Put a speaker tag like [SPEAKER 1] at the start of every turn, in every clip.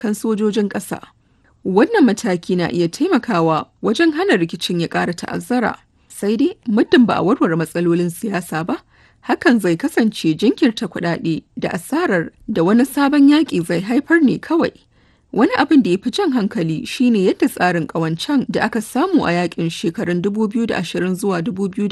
[SPEAKER 1] kan sojojin ƙasa. Wannan mataki na iya taimakawa wajen hana rikicin ya ƙara ta'azzara. Sai dai muddin ba a warware matsalolin siyasa ba, hakan zai kasance jinkirta kuɗaɗe da asarar da wani sabon yaƙi zai haifar ne kawai. Wani abin da ya fi jan hankali shine yadda tsarin ƙawancen da aka samu a yaƙin shekarun 2020 zuwa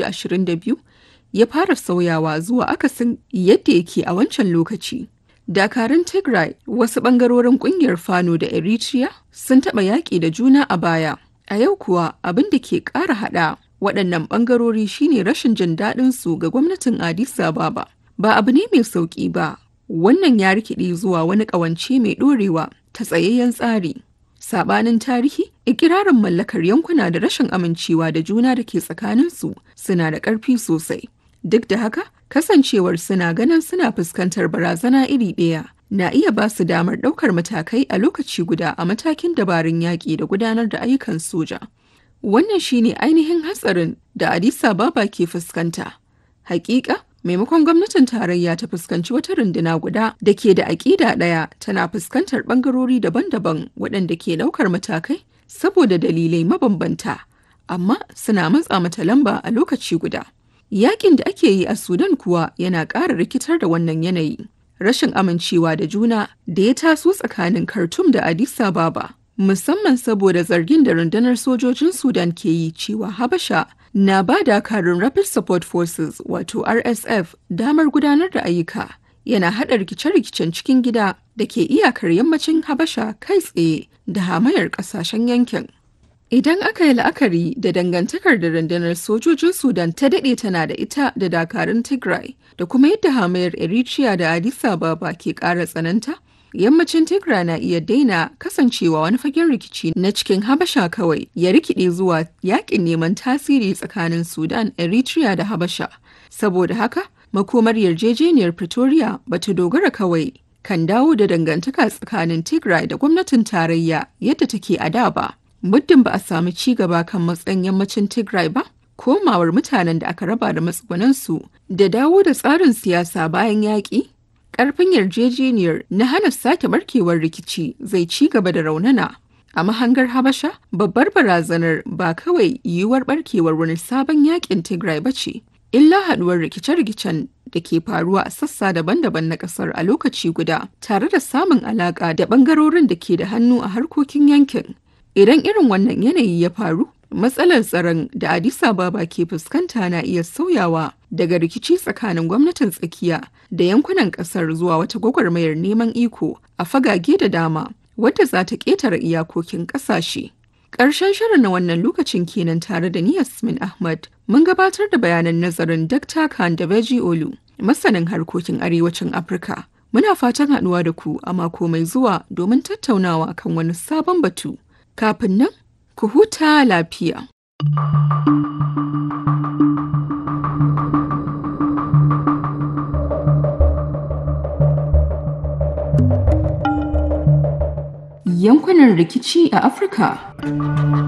[SPEAKER 1] 2022 ya fara sauyawa zuwa akasin yadda yake a wancan lokaci. Dakarun Tigray wasu ɓangarorin ƙungiyar Fano da Eritrea sun taɓa yaƙi da juna a baya. A yau kuwa abin da ke ƙara haɗa waɗannan ɓangarori shine rashin jin daɗin su ga gwamnatin Addis Ababa. Ba abu ne mai sauƙi ba, wannan ya rikide zuwa wani ƙawance mai ɗorewa ta tsayayyen tsari. Sabanin tarihi, ikirarin mallakar yankuna da rashin amincewa da juna da ke tsakaninsu suna da ƙarfi sosai. Duk da haka, kasancewar suna ganin suna fuskantar barazana iri ɗaya na iya ba su damar ɗaukar matakai a lokaci guda a matakin dabarun yaƙi da gudanar da ayyukan soja. Wannan shine ainihin hatsarin da Addis Ababa ke fuskanta. Hakika, maimakon gwamnatin tarayya ta fuskanci wata runduna guda da ke da aƙida ɗaya tana fuskantar ɓangarori daban-daban waɗanda ke ɗaukar matakai saboda dalilai mabambanta, amma suna matsa mata lamba a lokaci guda. Yaƙin da ake yi a Sudan kuwa yana ƙara rikitar da wannan yanayi. Rashin amincewa da juna da ya taso tsakanin Khartoum da Addis Ababa, musamman saboda zargin da rundunar sojojin Sudan ke yi cewa Habasha na ba dakarun Rapid Support Forces wato RSF damar gudanar da ayyuka yana haɗa rikice-rikicen cikin gida da ke iyakar yammacin Habasha kai tsaye da hamayar ƙasashen yankin. Idan aka yi la'akari da dangantakar da rundunar sojojin Sudan ta daɗe tana da ita da dakarun Tigray da kuma yadda hamayar Eritrea da Addis Ababa ke ƙara tsananta, yammacin Tigray na iya daina kasancewa wani fagen rikici na cikin Habasha kawai ya rikide zuwa yakin neman tasiri tsakanin Sudan, Eritrea da Habasha. Saboda haka, makomar yarjejeniyar Pretoria bata dogara kawai kan dawo da dangantaka tsakanin Tigray da gwamnatin tarayya yadda take a da ba. Muddin ba a samu ci gaba kan matsayin yammacin Tigray ba, komawar mutanen da aka raba da matsugunansu da dawo da tsarin siyasa bayan yaƙi Ƙarfin yarjejeniyar na hana sake barkewar rikici zai ci gaba da raunana. A mahangar Habasha, babbar barazanar ba kawai yiwuwar barkewar wani sabon yakin Tigray ba ce, illa haɗuwar rikice-rikicen da ke faruwa a sassa daban-daban na ƙasar a lokaci guda, tare da samun alaƙa da ɓangarorin da ke da hannu a harkokin yankin. Idan irin wannan yanayi ya faru, matsalar tsaron da Addis Ababa ke fuskanta na iya sauyawa daga rikici tsakanin gwamnatin tsakiya da yankunan kasar zuwa wata gwagwarmayar neman iko a fagage da dama wadda za ta ƙetare iyakokin ƙasashe. Ƙarshen shirin na wannan lokacin kenan tare da ni Yasmin Ahmad mun gabatar da bayanan nazarin Dr. Khan da Beji Olu, masanin harkokin arewacin Afirka. Muna fatan haɗuwa da ku a mako mai zuwa domin tattaunawa kan wani sabon batu. Kafin nan, ku huta lafiya. Yankunan rikici a Afirka